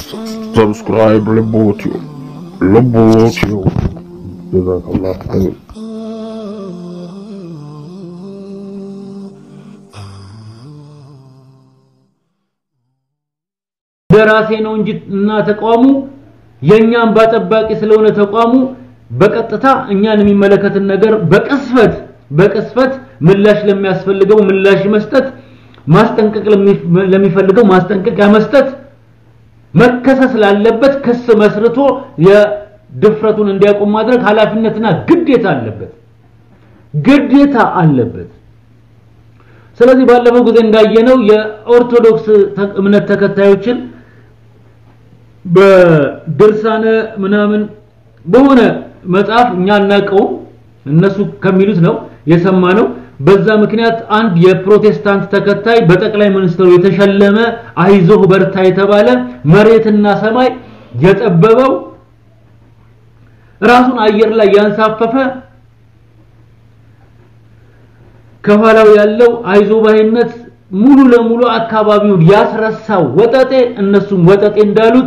Subscribe Lebotio. Lebotio. Jazakallah khair. ደራሴ ነው እንጂ እና ተቋሙ የኛን ባጠባቂ ስለሆነ ተቋሙ በቀጥታ እኛን የሚመለከትን ነገር በቅስፈት በቅስፈት ምላሽ ለሚያስፈልገው ምላሽ መስጠት፣ ማስጠንቀቅ ለሚፈልገው ማስጠንቀቂያ መስጠት፣ መከሰስ ላለበት ክስ መስርቶ የድፍረቱን እንዲያቆም ማድረግ ኃላፊነትና ግዴታ አለበት ግዴታ አለበት። ስለዚህ ባለፈው ጊዜ እንዳየነው የኦርቶዶክስ እምነት ተከታዮችን በድርሳነ ምናምን በሆነ መጽሐፍ እኛ አናውቀውም እነሱ ከሚሉት ነው የሰማነው። በዛ ምክንያት አንድ የፕሮቴስታንት ተከታይ በጠቅላይ ሚኒስትሩ የተሸለመ አይዞህ በርታ የተባለ መሬትና ሰማይ የጠበበው ራሱን አየር ላይ ያንሳፈፈ ከኋላው ያለው አይዞ ባይነት ሙሉ ለሙሉ አካባቢውን ያስረሳው ወጠጤ እነሱም ወጠጤ እንዳሉት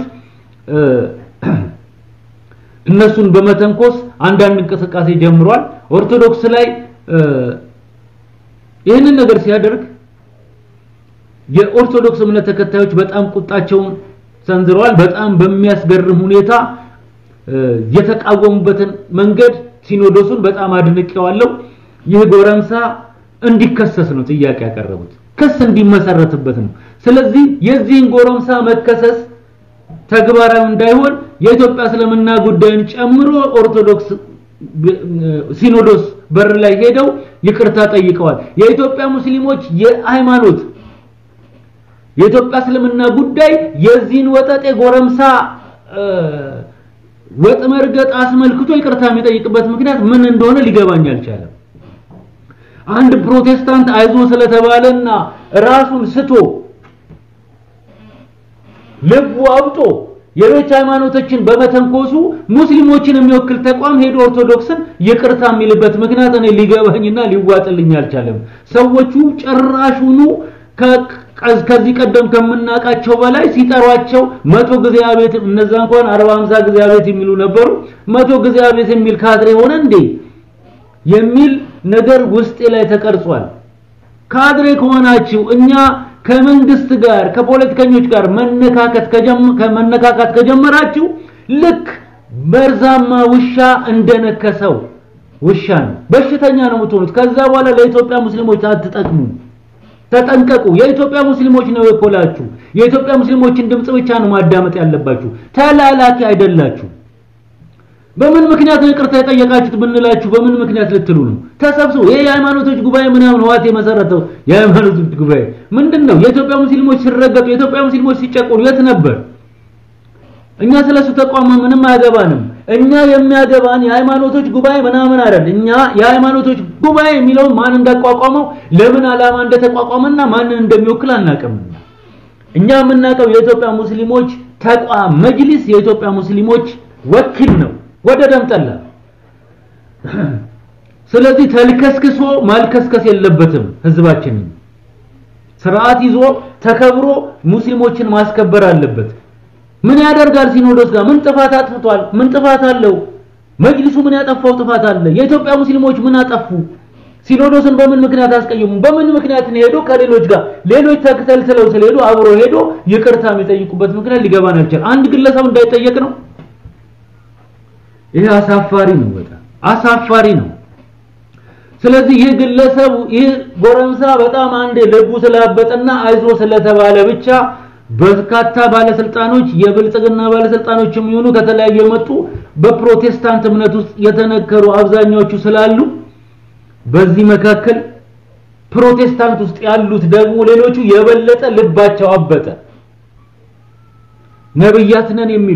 እነሱን በመተንኮስ አንዳንድ እንቅስቃሴ ጀምሯል። ኦርቶዶክስ ላይ ይህንን ነገር ሲያደርግ የኦርቶዶክስ እምነት ተከታዮች በጣም ቁጣቸውን ሰንዝረዋል። በጣም በሚያስገርም ሁኔታ የተቃወሙበትን መንገድ ሲኖዶሱን በጣም አድንቄዋለሁ። ይህ ጎረምሳ እንዲከሰስ ነው ጥያቄ ያቀረቡት፣ ክስ እንዲመሰረትበት ነው። ስለዚህ የዚህን ጎረምሳ መከሰስ ተግባራዊ እንዳይሆን የኢትዮጵያ እስልምና ጉዳይን ጨምሮ ኦርቶዶክስ ሲኖዶስ በር ላይ ሄደው ይቅርታ ጠይቀዋል። የኢትዮጵያ ሙስሊሞች የሃይማኖት የኢትዮጵያ እስልምና ጉዳይ የዚህን ወጠጤ ጎረምሳ ወጥ መርገጥ አስመልክቶ ይቅርታ የሚጠይቅበት ምክንያት ምን እንደሆነ ሊገባኝ አልቻለም። አንድ ፕሮቴስታንት አይዞ ስለተባለና ራሱን ስቶ ልቡ አብጦ የሌሎች ሃይማኖቶችን በመተንኮሱ ሙስሊሞችን የሚወክል ተቋም ሄዶ ኦርቶዶክስን ይቅርታ የሚልበት ምክንያት እኔ ሊገባኝና ሊዋጥልኝ አልቻለም። ሰዎቹ ጭራሹኑ ከዚህ ቀደም ከምናውቃቸው በላይ ሲጠሯቸው መቶ ጊዜ አቤት እነዛ እንኳን 40 50 ጊዜ አቤት የሚሉ ነበሩ። መቶ ጊዜ አቤት የሚል ካድሬ ሆነ እንዴ የሚል ነገር ውስጤ ላይ ተቀርጿል። ካድሬ ከሆናችሁ እኛ ከመንግስት ጋር ከፖለቲከኞች ጋር መነካከት ከመነካካት ከጀመራችሁ ልክ መርዛማ ውሻ እንደነከሰው ውሻ ነው፣ በሽተኛ ነው የምትሆኑት። ከዛ በኋላ ለኢትዮጵያ ሙስሊሞች አትጠቅሙ። ተጠንቀቁ። የኢትዮጵያ ሙስሊሞች ነው የኮላችሁ። የኢትዮጵያ ሙስሊሞችን ድምጽ ብቻ ነው ማዳመጥ ያለባችሁ። ተላላኪ አይደላችሁ። በምን ምክንያት ነው ይቅርታ የጠየቃችሁት ብንላችሁ በምን ምክንያት ልትሉ ነው? ተሰብስቡ። ይሄ የሃይማኖቶች ጉባኤ ምናምን ህዋት የመሰረተው የሃይማኖቶች ጉባኤ ምንድን ነው? የኢትዮጵያ ሙስሊሞች ሲረገጡ፣ የኢትዮጵያ ሙስሊሞች ሲጨቆኑ የት ነበር? እኛ ስለሱ ተቋም ምንም አያገባንም። እኛ የሚያገባን የሃይማኖቶች ጉባኤ ምናምን አይደል። እኛ የሃይማኖቶች ጉባኤ የሚለውን ማን እንዳቋቋመው ለምን ዓላማ እንደተቋቋመና ማንን እንደሚወክል አናውቅም። እኛ የምናውቀው የኢትዮጵያ ሙስሊሞች ተቋም መጅሊስ የኢትዮጵያ ሙስሊሞች ወኪል ነው ወደ ደም ጠላ። ስለዚህ ተልከስክሶ ማልከስከስ የለበትም። ህዝባችንን ስርዓት ይዞ ተከብሮ ሙስሊሞችን ማስከበር አለበት። ምን ያደርጋል? ሲኖዶስ ጋር ምን ጥፋት አጥፍቷል? ምን ጥፋት አለው? መጅሊሱ ምን ያጠፋው ጥፋት አለ? የኢትዮጵያ ሙስሊሞች ምን አጠፉ? ሲኖዶስን በምን ምክንያት አስቀየሙ? በምን ምክንያት ነው ሄዶ ከሌሎች ጋር ሌሎች ተከተልተለው ስለሄዱ አብሮ ሄዶ ይቅርታ የሚጠይቁበት ምክንያት ሊገባን አልቻለም። አንድ ግለሰብ እንዳይጠየቅ ነው። ይሄ አሳፋሪ ነው፣ በጣም አሳፋሪ ነው። ስለዚህ ይህ ግለሰብ ይህ ጎረምሳ በጣም አንዴ ልቡ ስላበጠና አይዞ ስለተባለ ብቻ በርካታ ባለስልጣኖች የብልጽግና ባለስልጣኖች የሚሆኑ ከተለያዩ የመጡ በፕሮቴስታንት እምነት ውስጥ የተነከሩ አብዛኛዎቹ ስላሉ በዚህ መካከል ፕሮቴስታንት ውስጥ ያሉት ደግሞ ሌሎቹ የበለጠ ልባቸው አበጠ። ነብያት ነን የሚሉ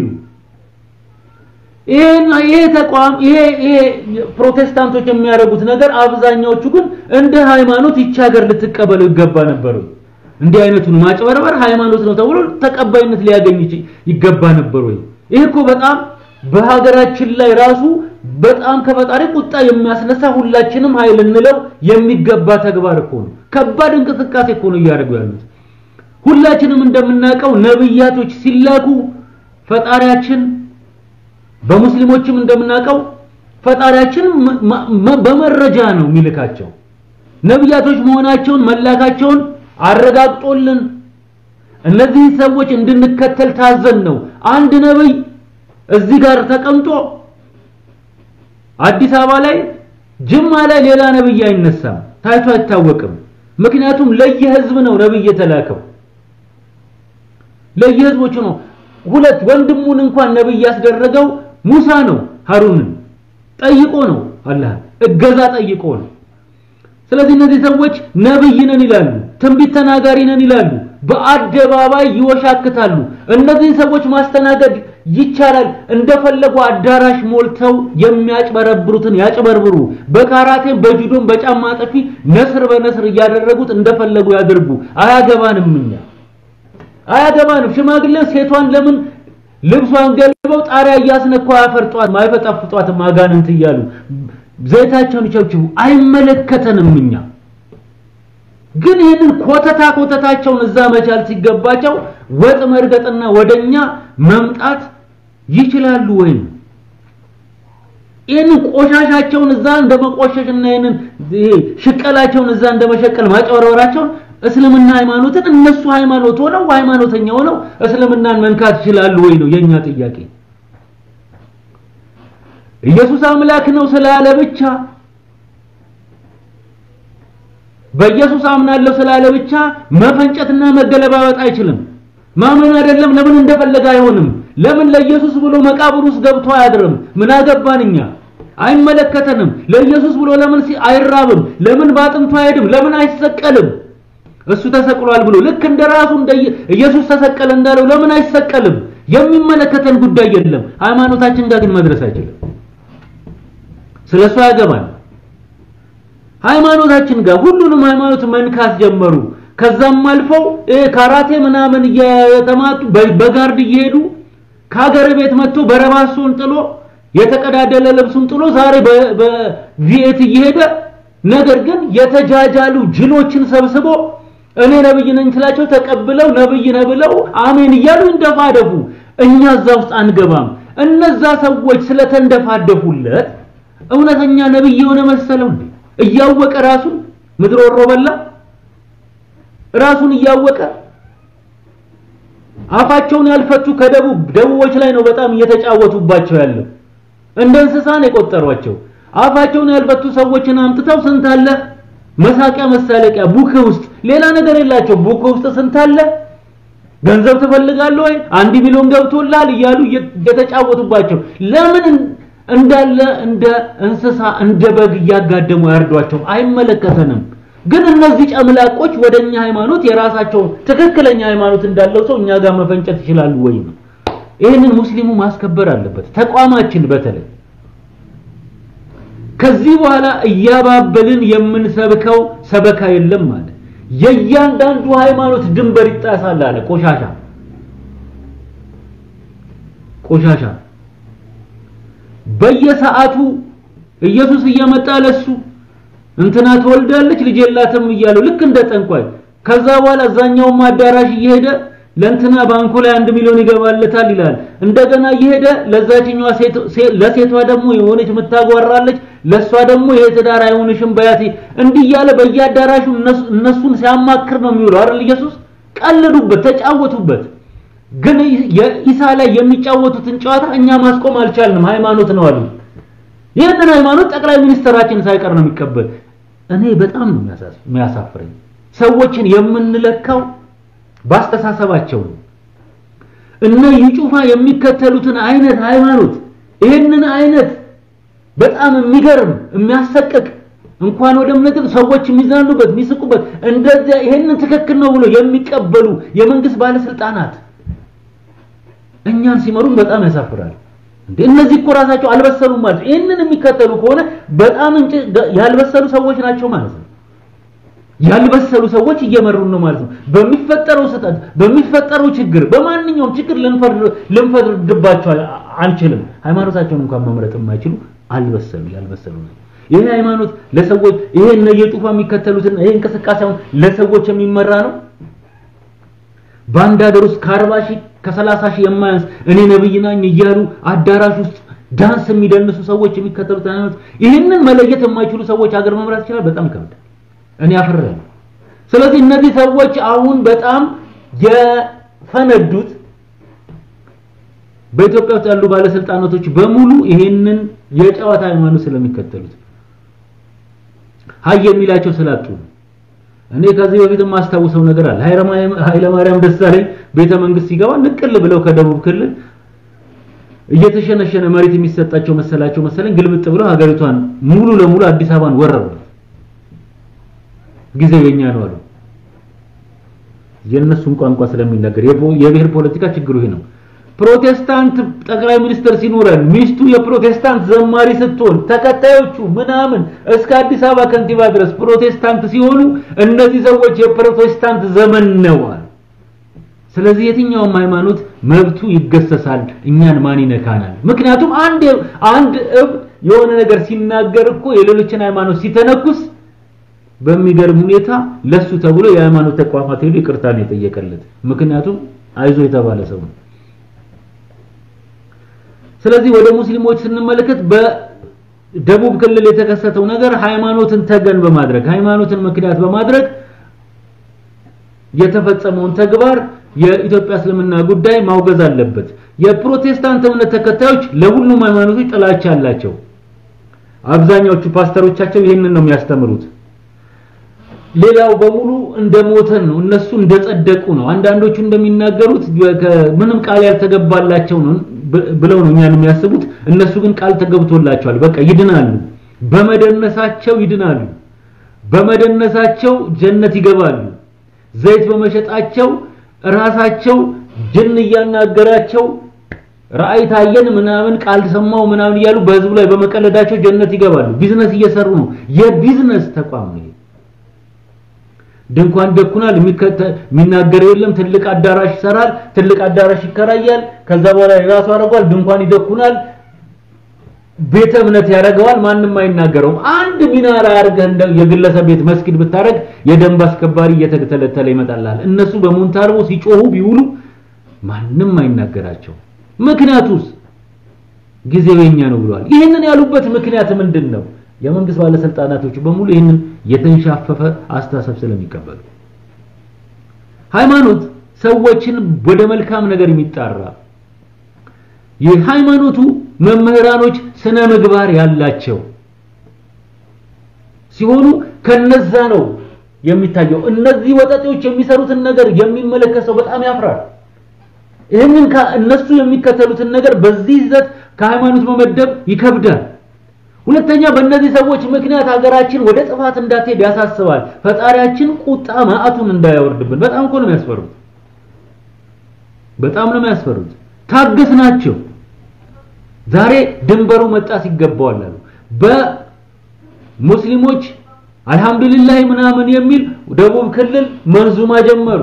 ይሄ ተቋም ይሄ ይሄ ፕሮቴስታንቶች የሚያደርጉት ነገር አብዛኛዎቹ ግን እንደ ሃይማኖት ይቺ ሀገር ልትቀበለው ይገባ ነበር። እንዲህ አይነቱን ማጭበርበር ሃይማኖት ነው ተብሎ ተቀባይነት ሊያገኝ ይገባ ነበር ወይ? ይሄ እኮ በጣም በሀገራችን ላይ ራሱ በጣም ከፈጣሪ ቁጣ የሚያስነሳ ሁላችንም ኃይል እንለው የሚገባ ተግባር እኮ ነው። ከባድ እንቅስቃሴ እኮ ነው እያደረጉ ያሉት። ሁላችንም እንደምናውቀው ነብያቶች ሲላኩ ፈጣሪያችን በሙስሊሞችም እንደምናውቀው ፈጣሪያችን በመረጃ ነው የሚልካቸው ነቢያቶች መሆናቸውን መላካቸውን አረጋግጦልን እነዚህ ሰዎች እንድንከተል ታዘን ነው። አንድ ነብይ እዚህ ጋር ተቀምጦ አዲስ አበባ ላይ ጅማ ላይ ሌላ ነብይ አይነሳም፣ ታይቶ አይታወቅም። ምክንያቱም ለየህዝብ ነው ነብይ የተላከው፣ ለየህዝቦቹ ነው። ሁለት ወንድሙን እንኳን ነብይ ያስደረገው ሙሳ ነው። ሀሩንን ጠይቆ ነው አላህ እገዛ ጠይቆ ነው። ስለዚህ እነዚህ ሰዎች ነብይ ነን ይላሉ፣ ትንቢት ተናጋሪ ነን ይላሉ፣ በአደባባይ ይወሻክታሉ። እነዚህን ሰዎች ማስተናገድ ይቻላል። እንደፈለጉ አዳራሽ ሞልተው የሚያጭበረብሩትን ያጭበርብሩ። በካራቴም በጁዶም በጫማ ጠፊ ነስር በነስር እያደረጉት እንደፈለጉ ያድርጉ። አያገባንም፣ እኛ አያገባንም። ሽማግሌ ሴቷን ለምን ልብሷን ገልበው ጣሪያ እያስነኩ አያፈርጧት ማይፈጣፍጧት አጋንንት እያሉ ዘይታቸውን ይቸብችቡ። አይመለከተንም እኛ ግን ይህንን ኮተታ ኮተታቸውን እዛ መቻል ሲገባቸው ወጥ መርገጥና ወደኛ መምጣት ይችላሉ ወይ? ይህንን ቆሻሻቸውን እዛ እንደመቆሸሽና ይህንን ሽቀላቸውን እዛ እንደመሸቀል ማጨወረወራቸውን እስልምና ሃይማኖትን እነሱ ሃይማኖት ሆነው ሃይማኖተኛ ሆነው እስልምናን መንካት ይችላሉ ወይ ነው የኛ ጥያቄ። ኢየሱስ አምላክ ነው ስላለ ብቻ በኢየሱስ አምናለሁ ስላለ ብቻ መፈንጨትና መገለባበጥ አይችልም። ማመን አይደለም ለምን እንደፈለገ አይሆንም። ለምን ለኢየሱስ ብሎ መቃብር ውስጥ ገብቶ አያድርም? ምን አገባን እኛ? አይመለከተንም። ለኢየሱስ ብሎ ለምን አይራብም? ለምን ባጥንቱ አይሄድም? ለምን አይሰቀልም? እሱ ተሰቅሏል ብሎ ልክ እንደ ራሱ እንደ ኢየሱስ ተሰቀለ እንዳለው ለምን አይሰቀልም? የሚመለከተን ጉዳይ የለም። ሃይማኖታችን ጋር ግን መድረስ አይችልም። ስለሱ ያገባል። ሃይማኖታችን ጋር ሁሉንም ሃይማኖት መንካት ጀመሩ። ከዛም አልፈው ካራቴ ምናምን እየተማቱ በጋርድ እየሄዱ ከሀገር ቤት መጥቶ በረባሶን ጥሎ የተቀዳደለ ልብሱን ጥሎ ዛሬ በቪኤት እየሄደ ነገር ግን የተጃጃሉ ጅሎችን ሰብስቦ እኔ ነብይ ነኝ ስላቸው ተቀብለው ነብይ ነህ ብለው አሜን እያሉ እንደፋደፉ እኛ እዛ ውስጥ አንገባም። እነዛ ሰዎች ስለተንደፋደፉለት እውነተኛ ነብይ የሆነ መሰለው እንዴ? እያወቀ ራሱን ምድር ወሮ በላ ራሱን እያወቀ አፋቸውን ያልፈቱ ከደቡብ ደቡቦች ላይ ነው በጣም እየተጫወቱባቸው ያለው። እንደ እንስሳ ነው የቆጠሯቸው። አፋቸውን ያልፈቱ ሰዎችን አምጥተው ስንት አለ መሳቂያ መሳለቂያ ቡክ ውስጥ ሌላ ነገር የላቸው። ቡክ ውስጥ ስንት አለ ገንዘብ ትፈልጋለህ ወይ አንድ ሚሊዮን ገብቶላል እያሉ እየተጫወቱባቸው ለምን እንዳለ እንደ እንስሳ እንደ በግ እያጋደሙ ያርዷቸው። አይመለከተንም። ግን እነዚህ ጨምላቆች ወደኛ ሃይማኖት የራሳቸው ትክክለኛ ሃይማኖት እንዳለው ሰው እኛ ጋር መፈንጨት ይችላሉ ወይ ነው። ይህንን ሙስሊሙ ማስከበር አለበት። ተቋማችን በተለይ ከዚህ በኋላ እያባበልን የምንሰብከው ሰበካ የለም ማለት የእያንዳንዱ ሃይማኖት ድንበር ይጣሳል አለ። ቆሻሻ ቆሻሻ በየሰዓቱ ኢየሱስ እየመጣ ለሱ እንትና ትወልዳለች ልጅ የላትም እያለው ልክ እንደ ጠንቋይ ከዛ በኋላ እዛኛውም አዳራሽ እየሄደ ለእንትና ባንኩ ላይ አንድ ሚሊዮን ይገባለታል ይላል። እንደገና እየሄደ ለዛችኛዋ ለሴቷ ደግሞ የሆነች የምታጓራለች ለሷ ደግሞ ይሄ ትዳር አይሆንሽም በያቴ እንዲህ እያለ በየአዳራሹ እነሱን ሲያማክር ነው የሚውለው አይደል? ኢየሱስ ቀለዱበት፣ ተጫወቱበት። ግን የኢሳ ላይ የሚጫወቱትን ጨዋታ እኛ ማስቆም አልቻልንም። ሃይማኖት ነው አሉ። ይህንን ሃይማኖት ጠቅላይ ሚኒስትራችን ሳይቀር ነው የሚቀበል። እኔ በጣም ነው የሚያሳፍረኝ። ሰዎችን የምንለካው ባስተሳሰባቸው ነው። እነ ይጩፋ የሚከተሉትን አይነት ሃይማኖት ይህንን አይነት በጣም የሚገርም የሚያሰቅቅ እንኳን ወደ እምነት ሰዎች የሚዝናኑበት የሚስቁበት እንደዚያ ይሄንን ትክክል ነው ብሎ የሚቀበሉ የመንግስት ባለስልጣናት እኛን ሲመሩን በጣም ያሳፍራል። እንዴ እነዚህ እኮ ራሳቸው አልበሰሉም ማለት ነው። ይህንን የሚከተሉ ከሆነ በጣም እንጭ ያልበሰሉ ሰዎች ናቸው ማለት ነው። ያልበሰሉ ሰዎች እየመሩን ነው ማለት ነው። በሚፈጠረው ስህተት፣ በሚፈጠረው ችግር፣ በማንኛውም ችግር ልንፈርድባቸው አንችልም። ሃይማኖታቸውን እንኳን መምረጥ የማይችሉ አልበሰሉ ያልበሰሉ ነው። ይሄ ሃይማኖት ለሰዎች ይሄ እነ የጡፋ የሚከተሉትን ይሄ እንቅስቃሴውን ለሰዎች የሚመራ ነው። በአንድ ሀገር ውስጥ ከአርባ ሺህ ከሰላሳ ሺህ የማያንስ እኔ ነብይ ነኝ እያሉ አዳራሽ ውስጥ ዳንስ የሚደንሱ ሰዎች የሚከተሉት ሃይማኖት ይህንን መለየት የማይችሉ ሰዎች ሀገር መምራት ይችላል። በጣም ይከብዳል። እኔ አፈራለሁ። ስለዚህ እነዚህ ሰዎች አሁን በጣም የፈነዱት በኢትዮጵያ ውስጥ ያሉ ባለስልጣናቶች በሙሉ ይሄንን የጨዋታ ሃይማኖት ስለሚከተሉት ሀይ የሚላቸው ስላጡ ነው። እኔ ከዚህ በፊት የማስታውሰው ነገር አለ። ኃይለማርያም ደሳለኝ ቤተ መንግስት ሲገባ ንቅል ብለው ከደቡብ ክልል እየተሸነሸነ መሬት የሚሰጣቸው መሰላቸው መሰለኝ ግልብጥ ብለው ሀገሪቷን ሙሉ ለሙሉ አዲስ አበባን ወረሩት። ጊዜው የኛ ነው አሉ። የእነሱን ቋንቋ ስለሚናገር የብሔር ፖለቲካ ችግሩ ይሄ ነው። ፕሮቴስታንት ጠቅላይ ሚኒስትር ሲኖረን ሚስቱ የፕሮቴስታንት ዘማሪ ስትሆን ተከታዮቹ ምናምን እስከ አዲስ አበባ ከንቲባ ድረስ ፕሮቴስታንት ሲሆኑ እነዚህ ሰዎች የፕሮቴስታንት ዘመን ነው አሉ። ስለዚህ የትኛውም ሃይማኖት መብቱ ይገሰሳል፣ እኛን ማን ይነካናል? ምክንያቱም አንድ አንድ እብ የሆነ ነገር ሲናገር እኮ የሌሎችን ሃይማኖት ሲተነኩስ በሚገርም ሁኔታ ለሱ ተብሎ የሃይማኖት ተቋማት ሄዱ ይቅርታ ነው የጠየቀለት። ምክንያቱም አይዞ የተባለ ሰው ነው። ስለዚህ ወደ ሙስሊሞች ስንመለከት በደቡብ ክልል የተከሰተው ነገር ሃይማኖትን ተገን በማድረግ ሃይማኖትን ምክንያት በማድረግ የተፈጸመውን ተግባር የኢትዮጵያ እስልምና ጉዳይ ማውገዝ አለበት። የፕሮቴስታንት እምነት ተከታዮች ለሁሉም ሃይማኖቶች ጥላቻ አላቸው። አብዛኛዎቹ ፓስተሮቻቸው ይህንን ነው የሚያስተምሩት። ሌላው በሙሉ እንደሞተን ነው፣ እነሱ እንደጸደቁ ነው። አንዳንዶቹ እንደሚናገሩት ምንም ቃል ያልተገባላቸው ነው ብለው ነው እኛን የሚያስቡት። እነሱ ግን ቃል ተገብቶላቸዋል። በቃ ይድናሉ፣ በመደነሳቸው ይድናሉ፣ በመደነሳቸው ጀነት ይገባሉ። ዘይት በመሸጣቸው ራሳቸው ጅን እያናገራቸው ራእይ ታየን ምናምን ቃል ሰማው ምናምን እያሉ በህዝቡ ላይ በመቀለዳቸው ጀነት ይገባሉ። ቢዝነስ እየሰሩ ነው። የቢዝነስ ተቋም ነው። ድንኳን ደኩናል። የሚናገረው የለም። ትልቅ አዳራሽ ይሰራል። ትልቅ አዳራሽ ይከራያል። ከዛ በኋላ የራሱ አደርጓል። ድንኳን ይደኩናል። ቤተ እምነት ያደርገዋል። ማንም አይናገረውም። አንድ ሚናራ አድርገህ እንደ የግለሰብ ቤት መስጊድ ብታረግ የደንብ አስከባሪ እየተተለተለ ይመጣልሃል። እነሱ በሞንታርቦ ሲጮሁ ቢውሉ ማንም አይናገራቸው። ምክንያቱስ ጊዜው የኛ ነው ብለዋል። ይህንን ያሉበት ምክንያት ምንድን ነው? የመንግስት ባለስልጣናቶች በሙሉ ይህንን የተንሻፈፈ አስተሳሰብ ስለሚቀበሉ ሃይማኖት ሰዎችን ወደ መልካም ነገር የሚጣራ የሃይማኖቱ መምህራኖች ስነ ምግባር ያላቸው ሲሆኑ ከነዛ ነው የሚታየው። እነዚህ ወጠጤዎች የሚሰሩትን ነገር የሚመለከት ሰው በጣም ያፍራል። ይህንን እነሱ የሚከተሉትን ነገር በዚህ ይዘት ከሃይማኖት መመደብ ይከብዳል። ሁለተኛ በእነዚህ ሰዎች ምክንያት ሀገራችን ወደ ጥፋት እንዳትሄድ ያሳስባል። ፈጣሪያችን ቁጣ ማዕቱን እንዳያወርድብን በጣም እኮ ነው የሚያስፈሩት። በጣም ነው የሚያስፈሩት። ታገስ ናቸው። ዛሬ ድንበሩ መጣስ ይገባዋል አሉ። በሙስሊሞች አልহামዱሊላህ ምናምን የሚል ደቡብ ክልል መንዙማ ጀመሩ።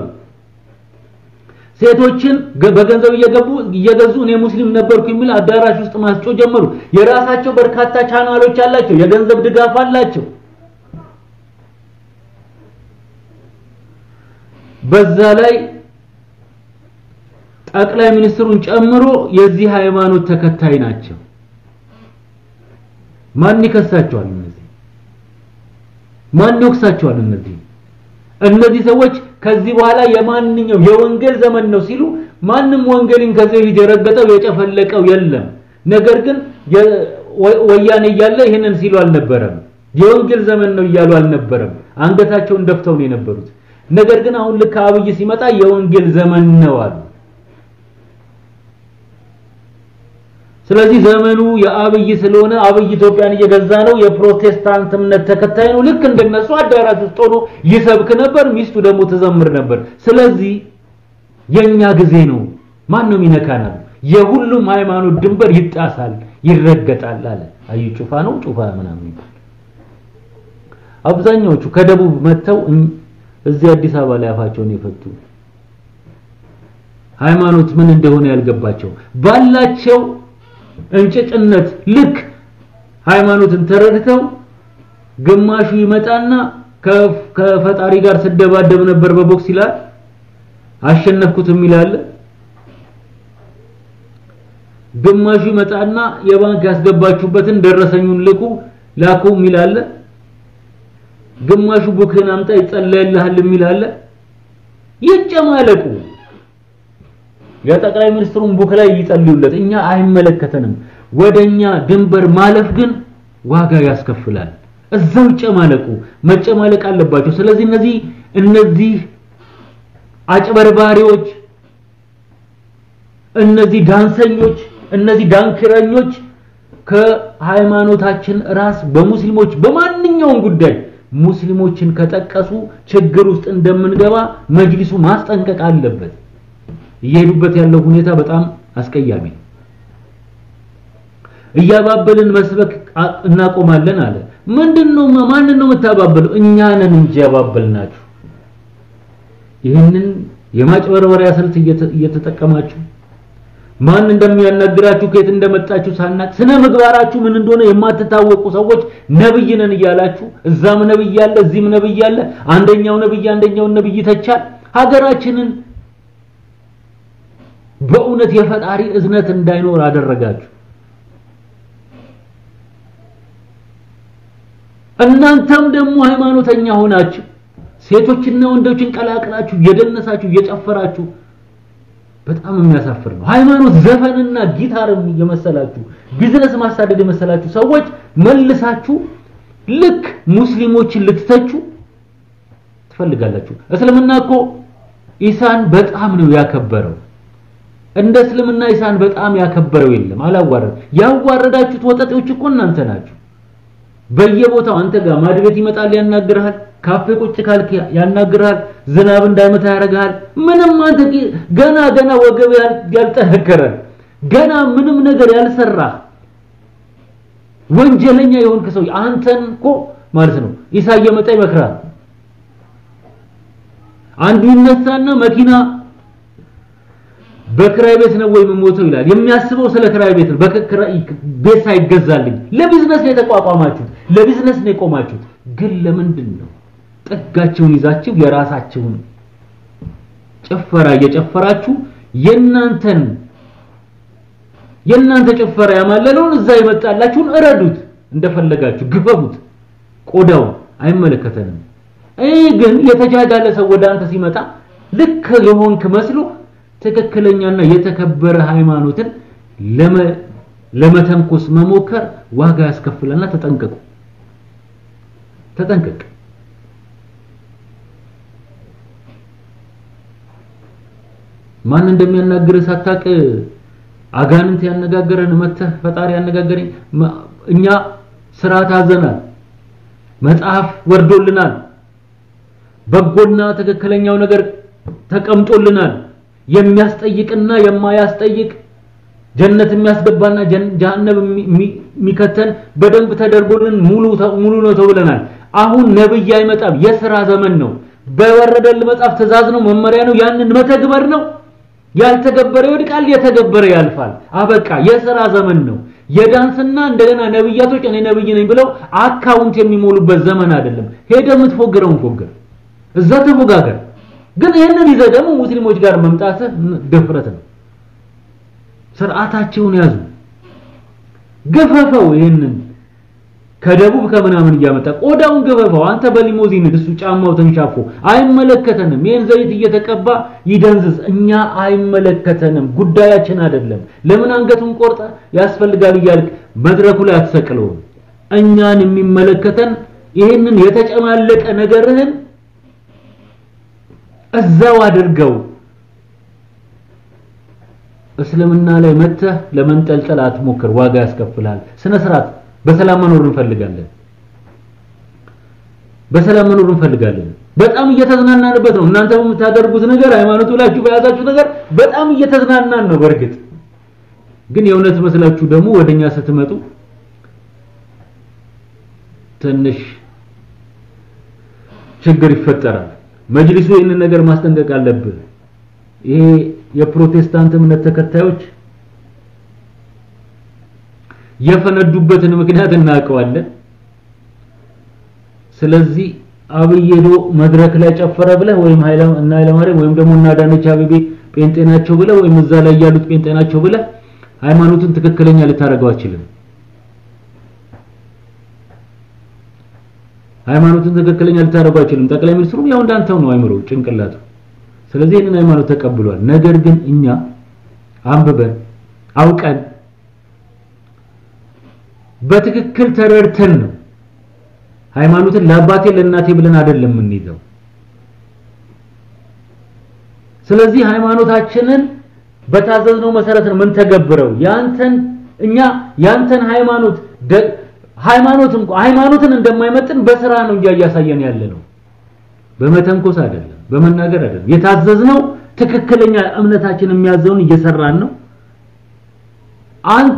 ሴቶችን በገንዘብ እየገቡ እየገዙ እኔ ሙስሊም ነበርኩ የሚል አዳራሽ ውስጥ ማስጮ ጀመሩ። የራሳቸው በርካታ ቻናሎች አላቸው፣ የገንዘብ ድጋፍ አላቸው። በዛ ላይ ጠቅላይ ሚኒስትሩን ጨምሮ የዚህ ሃይማኖት ተከታይ ናቸው። ማን ይከሳቸዋል? እነዚህ ማን ይወቅሳቸዋል? እነዚህ እነዚህ ሰዎች ከዚህ በኋላ የማንኛው የወንጌል ዘመን ነው ሲሉ ማንም ወንጌልን ከዚህ በፊት የረገጠው የጨፈለቀው የለም። ነገር ግን ወያኔ እያለ ይህንን ሲሉ አልነበረም። የወንጌል ዘመን ነው እያሉ አልነበረም። አንገታቸውን ደፍተው ነው የነበሩት። ነገር ግን አሁን ልክ አብይ ሲመጣ የወንጌል ዘመን ነው አሉ። ስለዚህ ዘመኑ የአብይ ስለሆነ አብይ ኢትዮጵያን እየገዛ ነው፣ የፕሮቴስታንት እምነት ተከታይ ነው። ልክ እንደነሱ አዳራሽ ውስጥ ሆኖ ይሰብክ ነበር፣ ሚስቱ ደግሞ ትዘምር ነበር። ስለዚህ የኛ ጊዜ ነው፣ ማን ነው ይነካናል? የሁሉም ሃይማኖት ድንበር ይጣሳል፣ ይረገጣል አለ። አዩ ጩፋ ነው ጩፋ ምናምን ይባል። አብዛኛዎቹ ከደቡብ መጥተው እዚህ አዲስ አበባ ላይ አፋቸውን የፈቱ ሃይማኖት ምን እንደሆነ ያልገባቸው ባላቸው እንጭጭነት ልክ ሃይማኖትን ተረድተው ግማሹ ይመጣና ከፈጣሪ ጋር ስደባደብ ነበር በቦክስ ይላል። አሸነፍኩት የሚል አለ። ግማሹ ይመጣና የባንክ ያስገባችሁበትን ደረሰኙን ልኩ ላኩ የሚል አለ። ግማሹ ቡክህን አምጣ ይጸለይልሃል የሚል አለ። ይጨማለቁ። የጠቅላይ ሚኒስትሩን ቡክ ላይ ይጸልዩለት፣ እኛ አይመለከተንም። ወደኛ ድንበር ማለፍ ግን ዋጋ ያስከፍላል። እዛው ይጨማለቁ፣ መጨማለቅ አለባቸው። ስለዚህ እነዚህ እነዚህ አጭበርባሪዎች፣ እነዚህ ዳንሰኞች፣ እነዚህ ዳንክረኞች ከሃይማኖታችን ራስ በሙስሊሞች በማንኛውም ጉዳይ ሙስሊሞችን ከጠቀሱ ችግር ውስጥ እንደምንገባ መጅሊሱ ማስጠንቀቅ አለበት። እየሄዱበት ያለው ሁኔታ በጣም አስቀያሚ ነው። እያባበልን መስበክ እናቆማለን አለ። ምንድነው? ማንን ነው የምታባበለው? እኛ ነን እንጂ ያባበልናችሁ። ይህንን የማጭበርበሪያ ስልት እየተጠቀማችሁ ማን እንደሚያናግራችሁ ከየት እንደመጣችሁ ሳናቅ ስነ ምግባራችሁ ምን እንደሆነ የማትታወቁ ሰዎች ነብይ ነን እያላችሁ እዛም ነብይ አለ እዚህም ነብይ አለ። አንደኛው ነብይ አንደኛውን ነብይ ተቻል። ሀገራችንን በእውነት የፈጣሪ እዝነት እንዳይኖር አደረጋችሁ። እናንተም ደግሞ ሃይማኖተኛ ሆናችሁ ሴቶችና ወንዶችን ቀላቅላችሁ እየደነሳችሁ እየጨፈራችሁ በጣም የሚያሳፍር ነው። ሃይማኖት ዘፈንና ጊታርም የመሰላችሁ ቢዝነስ ማሳደድ የመሰላችሁ ሰዎች መልሳችሁ ልክ ሙስሊሞችን ልትተቹ ትፈልጋላችሁ። እስልምና እኮ ኢሳን በጣም ነው ያከበረው። እንደ እስልምና ኢሳን በጣም ያከበረው የለም። አላዋረድ ያዋረዳችሁት ወጠጤዎች እኮ እናንተ ናችሁ። በየቦታው አንተ ጋር ማድቤት ይመጣል ያናግርሃል። ካፌ ቁጭ ካልክ ያናግርሃል። ዝናብ እንዳይመታ ያደርግሃል። ምንም አንተ ገና ገና ወገብ ያልጠነከረ ገና ምንም ነገር ያልሰራ ወንጀለኛ የሆንክ ሰው አንተን እኮ ማለት ነው ኢሳ እየመጣ ይመክራል። አንዱ ይነሳና መኪና በክራይ ቤት ነው ወይ የምሞተው ይላል። የሚያስበው ስለ ክራይ ቤት ነው። ቤት ሳይገዛልኝ ለቢዝነስ ነው የተቋቋማችሁት፣ ለቢዝነስ ነው የቆማችሁት። ግን ለምንድን ነው ጥጋቸውን ይዛችሁ የራሳቸውን ጭፈራ እየጨፈራችሁ የናንተን የናንተ ጭፈራ ያማለለውን እዛ ይመጣላችሁን እረዱት፣ እንደፈለጋችሁ ግፈፉት፣ ቆዳው አይመለከተንም። ይህ ግን የተጃጃለ ሰው ወደ አንተ ሲመጣ ልክ የሆንክ መስሎ ትክክለኛና የተከበረ ሃይማኖትን ለመተንኮስ መሞከር ዋጋ ያስከፍለና ተጠንቀቁ፣ ተጠንቀቅ። ማን እንደሚያናግርህ ሳታቅ አጋንንት ያነጋገረን መተህ ፈጣሪ ያነጋገረኝ እኛ ስራ ታዘናል፣ መጽሐፍ ወርዶልናል፣ በጎና ትክክለኛው ነገር ተቀምጦልናል። የሚያስጠይቅና የማያስጠይቅ ጀነት የሚያስገባና ጀሃነም የሚከተን በደንብ ተደርጎልን ሙሉ ሙሉ ነው ተብለናል። አሁን ነብይ አይመጣም። የሥራ ዘመን ነው። በወረደል መጽሐፍ ትእዛዝ ነው፣ መመሪያ ነው። ያንን መተግበር ነው። ያልተገበረ ይወድቃል፣ የተገበረ ያልፋል። አበቃ። የሥራ ዘመን ነው። የዳንስና እንደገና ነብያቶች እኔ ነብይ ነኝ ብለው አካውንት የሚሞሉበት ዘመን አይደለም። ሄደ የምትፎግረውን ፎግር፣ እዛ ተፎጋገር። ግን ይህንን ይዘህ ደግሞ ሙስሊሞች ጋር መምጣትህ ድፍረት ነው። ስርዓታቸውን ያዙ። ገፈፈው። ይህንን ከደቡብ ከምናምን እያመጣ ቆዳውን ገፈፈው። አንተ በሊሞዚን እሱ ጫማው ተንሻፎ አይመለከተንም። ይህን ዘይት እየተቀባ ይደንዝዝ። እኛ አይመለከተንም፣ ጉዳያችን አይደለም። ለምን አንገቱን ቆርጠ ያስፈልጋል እያልክ መድረኩ ላይ አትሰቅለውም። እኛን የሚመለከተን ይህንን የተጨማለቀ ነገርህን እዛው አድርገው። እስልምና ላይ መተህ ለመንጠልጠል አትሞክር፣ ዋጋ ያስከፍልሃል። ስነ ስርዓት በሰላም መኖር እንፈልጋለን። በሰላም መኖር እንፈልጋለን። በጣም እየተዝናናንበት ነው። እናንተ በምታደርጉት ነገር ሃይማኖቱ ብላችሁ በያዛችሁ ነገር በጣም እየተዝናናን ነው። በእርግጥ ግን የእውነት መስላችሁ ደግሞ ወደኛ ስትመጡ ትንሽ ችግር ይፈጠራል። መጅሊሱ ይህንን ነገር ማስጠንቀቅ አለብህ። ይሄ የፕሮቴስታንት እምነት ተከታዮች የፈነዱበትን ምክንያት እናውቀዋለን። ስለዚህ አብይ ሄዶ መድረክ ላይ ጨፈረ ብለህ ወይም እና ኃይለማርያም ወይም ደግሞ እና አዳነች አቤቤ ጴንጤ ናቸው ብለህ ወይም እዛ ላይ ያሉት ጴንጤ ናቸው ብለህ ሃይማኖትን ትክክለኛ ልታደርገው አትችልም። ሃይማኖትን ትክክለኛ ልታደርገው አትችልም። ጠቅላይ ሚኒስትሩም ያው እንዳንተው ነው አይምሮ ጭንቅላቱ። ስለዚህ ይህንን ሃይማኖት ተቀብሏል። ነገር ግን እኛ አንብበን አውቀን በትክክል ተረድተን ነው ሃይማኖትን ለአባቴ ለእናቴ ብለን አይደለም የምንይዘው። ስለዚህ ሃይማኖታችንን በታዘዝነው መሰረት ነው ምን ተገብረው ያንተን እኛ ያንተን ሃይማኖት ሃይማኖት እንኳን ሃይማኖትን እንደማይመጥን በስራ ነው እንጂ እያሳየን ያለ ነው። በመተንኮስ አይደለም፣ በመናገር አይደለም። የታዘዝነው ትክክለኛ እምነታችን የሚያዘውን እየሰራን ነው። አንተ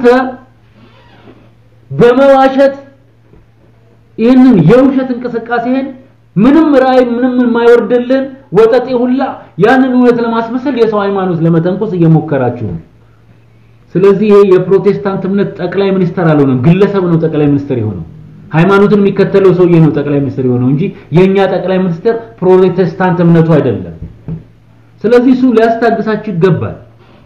በመዋሸት ይህንን የውሸት እንቅስቃሴህን ምንም ራእይ ምንም የማይወርድልን ወጠጤ ሁላ ያንን እውነት ለማስመሰል የሰው ሃይማኖት ለመተንኮስ እየሞከራችሁ ነው። ስለዚህ ይሄ የፕሮቴስታንት እምነት ጠቅላይ ሚኒስተር አልሆነም፣ ግለሰብ ነው ጠቅላይ ሚኒስተር የሆነው። ሃይማኖትን የሚከተለው ሰውዬ ነው ጠቅላይ ሚኒስተር የሆነው እንጂ የኛ ጠቅላይ ሚኒስተር ፕሮቴስታንት እምነቱ አይደለም። ስለዚህ እሱ ሊያስታግሳችሁ ይገባል፣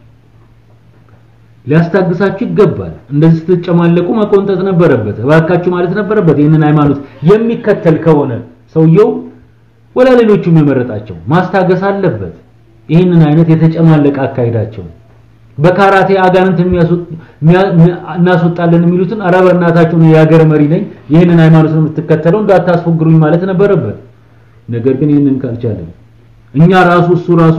ሊያስታግሳችሁ ይገባል። እንደዚህ ስትጨማለቁ መቆንጠጥ ነበረበት፣ እባካችሁ ማለት ነበረበት። ይህንን ሃይማኖት የሚከተል ከሆነ ሰውየው ወላ ሌሎቹም የመረጣቸው ማስታገስ አለበት። ይህንን አይነት የተጨማለቀ አካሄዳቸው በካራቴ አጋንንት እናስወጣለን የሚሉትን ኧረ በእናታችሁ ነው የሀገር መሪ ነኝ ይህንን ሃይማኖት ነው የምትከተለው እንዳታስፎግሩኝ ማለት ነበረበት። ነገር ግን ይህንን ካልቻለን እኛ ራሱ እሱ ራሱ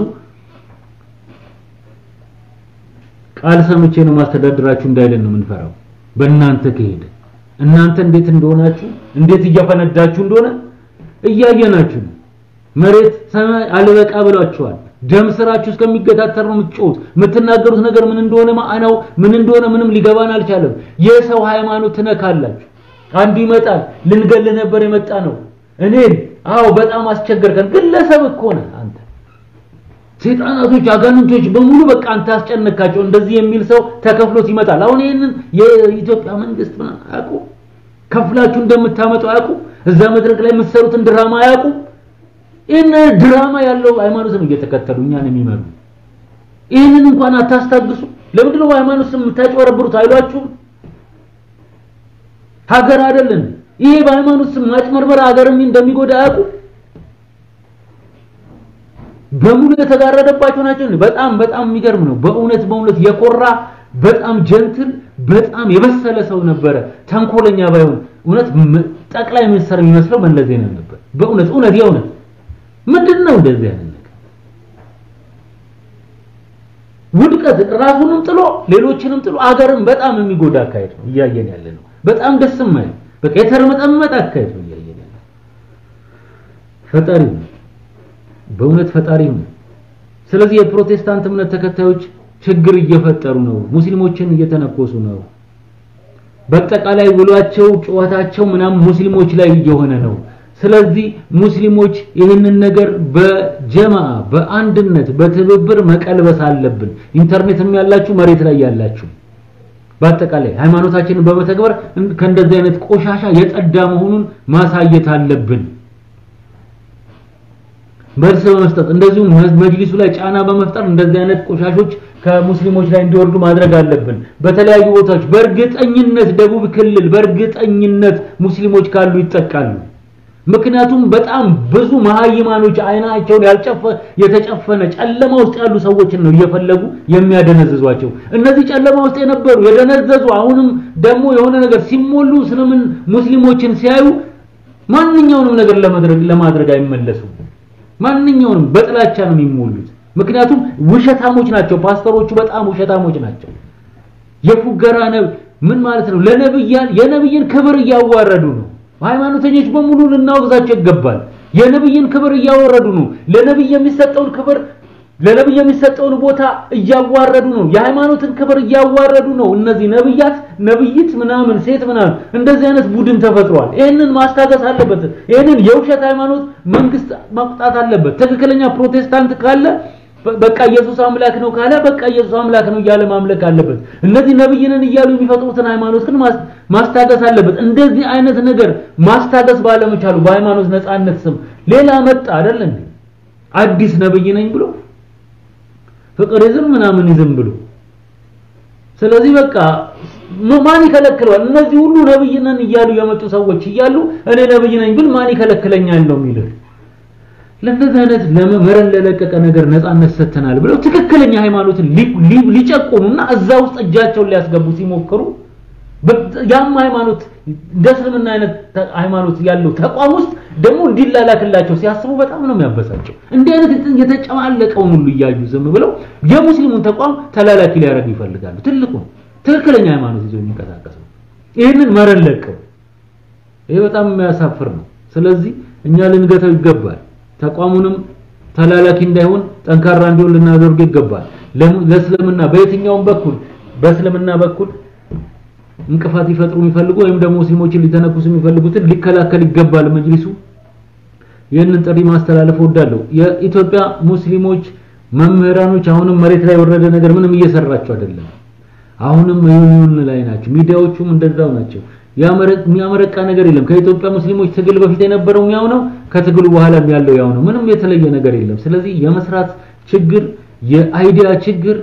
ቃል ሰምቼ ነው ማስተዳደራችሁ እንዳይለን ነው የምንፈራው። በእናንተ ከሄደ እናንተ እንዴት እንደሆናችሁ እንዴት እያፈነዳችሁ እንደሆነ እያየናችሁ ነው። መሬት ሰማይ አልበቃ ብሏችኋል። ደም ስራችሁ እስከሚገታተር ነው የምትጮሁት። የምትናገሩት ነገር ምን እንደሆነ ማዕናው ምን እንደሆነ ምንም ሊገባን አልቻለም። የሰው ሃይማኖት ትነካላችሁ። አንዱ ይመጣል ልንገል ነበር የመጣ ነው እኔን አዎ በጣም አስቸገርከን። ግለሰብ እኮ ነህ አንተ። ሰይጣናቶች፣ አጋንንቶች በሙሉ በቃ አንተ አስጨነካቸው። እንደዚህ የሚል ሰው ተከፍሎት ይመጣል። አሁን ይሄንን የኢትዮጵያ መንግስት ምናምን አያውቁ ከፍላችሁ እንደምታመጡ አያውቁ እዛ መድረክ ላይ የምትሰሩትን ድራማ አያውቁ ይህን ድራማ ያለው ሃይማኖት ነው እየተከተሉ እኛን የሚመሩ። ይህንን እንኳን አታስታግሱ። ለምንድን ነው ሃይማኖት ስም የምታጭበረብሩት? አይሏችሁም? ሀገር አይደለን ይሄ በሃይማኖት ስም ማጭበርበር ሀገርም እንደሚጎዳ አያውቁ። በሙሉ የተጋረደባቸው ናቸው። በጣም በጣም የሚገርም ነው። በእውነት በእውነት የኮራ በጣም ጀንትል በጣም የበሰለ ሰው ነበረ። ተንኮለኛ ባይሆን እውነት ጠቅላይ ሚኒስትር የሚመስለው መለስ ዜናዊ ነበር። በእውነት እውነት የእውነት ምንድን ነው እንደዚህ አይነት ነገር? ውድቀት ራሱንም ጥሎ ሌሎችንም ጥሎ አገርን በጣም የሚጎዳ አካሄድ ነው እያየን ያለ ነው። በጣም ደስ የማይል በቃ የተርመጠመጠ አካሄድ ነው እያየን ያለ ፈጣሪ ነው፣ በእውነት ፈጣሪ ነው። ስለዚህ የፕሮቴስታንት እምነት ተከታዮች ችግር እየፈጠሩ ነው። ሙስሊሞችን እየተነኮሱ ነው። በአጠቃላይ ውሏቸው፣ ጨዋታቸው ምናምን ሙስሊሞች ላይ እየሆነ ነው። ስለዚህ ሙስሊሞች ይህንን ነገር በጀማ በአንድነት በትብብር መቀልበስ አለብን። ኢንተርኔትም ያላችሁ መሬት ላይ ያላችሁ በአጠቃላይ ሃይማኖታችንን በመተግበር ከእንደዚህ አይነት ቆሻሻ የጸዳ መሆኑን ማሳየት አለብን። መልስ በመስጠት እንደዚሁም መጅሊሱ ላይ ጫና በመፍጠር እንደዚህ አይነት ቆሻሾች ከሙስሊሞች ላይ እንዲወርዱ ማድረግ አለብን። በተለያዩ ቦታዎች በእርግጠኝነት ደቡብ ክልል በእርግጠኝነት ሙስሊሞች ካሉ ይጠቃሉ። ምክንያቱም በጣም ብዙ መሀይማኖች አይናቸውን ያልጨፈ የተጨፈነ ጨለማ ውስጥ ያሉ ሰዎችን ነው እየፈለጉ የሚያደነዝዟቸው። እነዚህ ጨለማ ውስጥ የነበሩ የደነዘዙ አሁንም ደግሞ የሆነ ነገር ሲሞሉ ስለምን ሙስሊሞችን ሲያዩ ማንኛውንም ነገር ለማድረግ ለማድረግ አይመለሱም። ማንኛውንም በጥላቻ ነው የሚሞሉት። ምክንያቱም ውሸታሞች ናቸው። ፓስተሮቹ በጣም ውሸታሞች ናቸው። የፉገራ ምን ማለት ነው? ለነብያን የነብይን ክብር እያዋረዱ ነው። ሃይማኖተኞች በሙሉ ልናወግዛቸው ይገባል። የነብይን ክብር እያወረዱ ነው። ለነብይ የሚሰጠውን ክብር ለነብይ የሚሰጠውን ቦታ እያዋረዱ ነው። የሃይማኖትን ክብር እያዋረዱ ነው። እነዚህ ነብያት፣ ነብይት ምናምን ሴት ምናምን እንደዚህ አይነት ቡድን ተፈጥሯል። ይህንን ማስታገስ አለበት። ይህንን የውሸት ሃይማኖት መንግስት ማቁጣት አለበት። ትክክለኛ ፕሮቴስታንት ካለ በቃ ኢየሱስ አምላክ ነው ካለ በቃ ኢየሱስ አምላክ ነው እያለ ማምለክ አለበት። እነዚህ ነብይንን እያሉ የሚፈጥሩትን ሃይማኖት ግን ማስታገስ አለበት። እንደዚህ አይነት ነገር ማስታገስ ባለመቻሉ በሃይማኖት ነፃነት ስም ሌላ መጣ አይደል እንዴ? አዲስ ነብይ ነኝ ብሎ ፍቅር ይዝም ምናምን ይዝም ብሎ ስለዚህ በቃ ማን ይከለክለዋል? እነዚህ ሁሉ ነብይ ነን እያሉ የመጡ ሰዎች እያሉ እኔ ነብይ ነኝ ብል ማን ይከለክለኛል ነው የሚልህ። ለእንደዚህ አይነት ለመረን ለለቀቀ ነገር ነፃነት ሰጥተናል ብለው ትክክለኛ ሃይማኖትን ሊጨቁኑና እዛ ውስጥ እጃቸውን ሊያስገቡ ሲሞክሩ ያም ሃይማኖት እንደ እስልምና አይነት ሃይማኖት ያለው ተቋም ውስጥ ደግሞ እንዲላላክላቸው ሲያስቡ በጣም ነው የሚያበሳቸው። እንዲህ አይነት የተጨማለቀውን ሁሉ እያዩ ዝም ብለው የሙስሊሙን ተቋም ተላላኪ ሊያደርጉ ይፈልጋሉ። ትልቁ ትክክለኛ ሃይማኖት ይዘው የሚንቀሳቀሱ ይህንን መረን ለቀው፣ ይሄ በጣም የሚያሳፍር ነው። ስለዚህ እኛ ልንገተው ይገባል። ተቋሙንም ተላላኪ እንዳይሆን ጠንካራ እንዲሆን ልናደርግ ይገባል። ለእስልምና በየትኛውም በኩል በእስልምና በኩል እንቅፋት ሊፈጥሩ የሚፈልጉ ወይም ደግሞ ሙስሊሞችን ሊተነኩሱ የሚፈልጉትን ሊከላከል ይገባል መጅሊሱ። ይህንን ጥሪ ማስተላለፍ እወዳለሁ። የኢትዮጵያ ሙስሊሞች መምህራኖች አሁንም መሬት ላይ የወረደ ነገር ምንም እየሰራቸው አይደለም። አሁንም ይሁን ላይ ናቸው። ሚዲያዎቹም እንደዛው ናቸው። የሚያመረቃ ነገር የለም። ከኢትዮጵያ ሙስሊሞች ትግል በፊት የነበረው ያው ነው፣ ከትግሉ በኋላም ያለው ያው ነው። ምንም የተለየ ነገር የለም። ስለዚህ የመስራት ችግር፣ የአይዲያ ችግር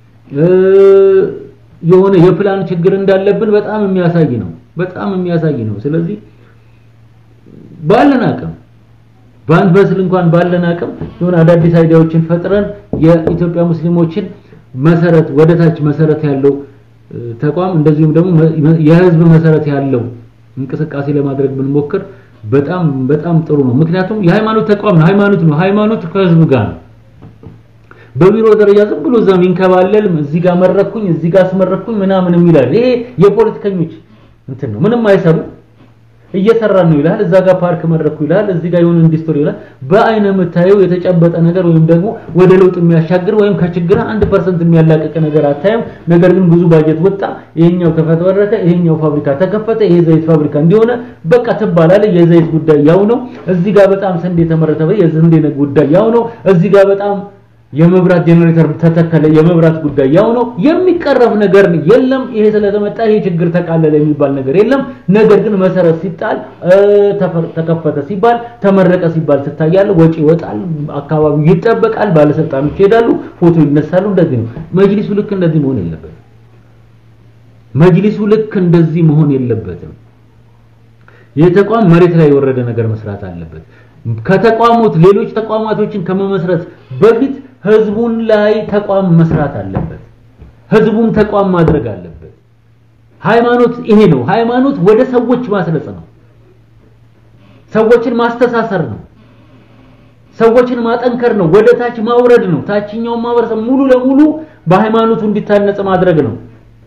የሆነ የፕላን ችግር እንዳለብን በጣም የሚያሳይ ነው። በጣም የሚያሳይ ነው። ስለዚህ ባለን አቅም በአንድ በስል እንኳን ባለን አቅም የሆነ አዳዲስ አይዲያዎችን ፈጥረን የኢትዮጵያ ሙስሊሞችን መሰረት ወደታች መሰረት ያለው ተቋም እንደዚሁም ደግሞ የህዝብ መሰረት ያለው እንቅስቃሴ ለማድረግ ብንሞክር በጣም በጣም ጥሩ ነው። ምክንያቱም የሃይማኖት ተቋም ነው። ሃይማኖት ነው። ሃይማኖት ከህዝብ ጋር ነው። በቢሮ ደረጃ ዝም ብሎ እዛ ሚንከባለል እዚህ ጋር መረኩኝ እዚህ ጋር አስመረኩኝ ምናምን ይላል። ይሄ የፖለቲከኞች እንትን ነው። ምንም አይሰሩ እየሰራን ነው ይላል። እዛ ጋር ፓርክ መረኩ ይላል። እዚህ ጋር የሆነ ኢንዱስትሪ ይላል። በአይነ የምታየው የተጨበጠ ነገር ወይም ደግሞ ወደ ለውጥ የሚያሻግር ወይም ከችግር አንድ ፐርሰንት የሚያላቅቅ ነገር አታየም። ነገር ግን ብዙ ባጀት ወጣ፣ ይሄኛው ተፈተወረከ፣ ይሄኛው ፋብሪካ ተከፈተ፣ ይሄ ዘይት ፋብሪካ እንዲሆነ በቃ ትባላለህ። የዘይት ጉዳይ ያው ነው። እዚህ ጋር በጣም ስንዴ ተመረተ፣ የስንዴ ጉዳይ ያው ነው። እዚህ ጋር በጣም የመብራት ጄኔሬተር ተተከለ፣ የመብራት ጉዳይ ያው ነው። የሚቀረፍ ነገር የለም። ይሄ ስለተመጣ ይሄ ችግር ተቃለለ የሚባል ነገር የለም። ነገር ግን መሰረት ሲጣል ተከፈተ ሲባል ተመረቀ ሲባል ትታያለ፣ ወጪ ይወጣል፣ አካባቢው ይጠበቃል፣ ባለስልጣኖች ይሄዳሉ፣ ፎቶ ይነሳሉ። እንደዚህ ነው። መጅሊሱ ልክ እንደዚህ መሆን የለበትም። መጅሊሱ ልክ እንደዚህ መሆን የለበትም። ይህ ተቋም መሬት ላይ የወረደ ነገር መስራት አለበት። ከተቋሙት ሌሎች ተቋማቶችን ከመመስረት በፊት ህዝቡን ላይ ተቋም መስራት አለበት። ህዝቡን ተቋም ማድረግ አለበት። ሃይማኖት ይሄ ነው። ሃይማኖት ወደ ሰዎች ማስረጽ ነው። ሰዎችን ማስተሳሰር ነው። ሰዎችን ማጠንከር ነው። ወደ ታች ማውረድ ነው። ታችኛውን ማህበረሰብ ሙሉ ለሙሉ በሃይማኖቱ እንዲታነጽ ማድረግ ነው።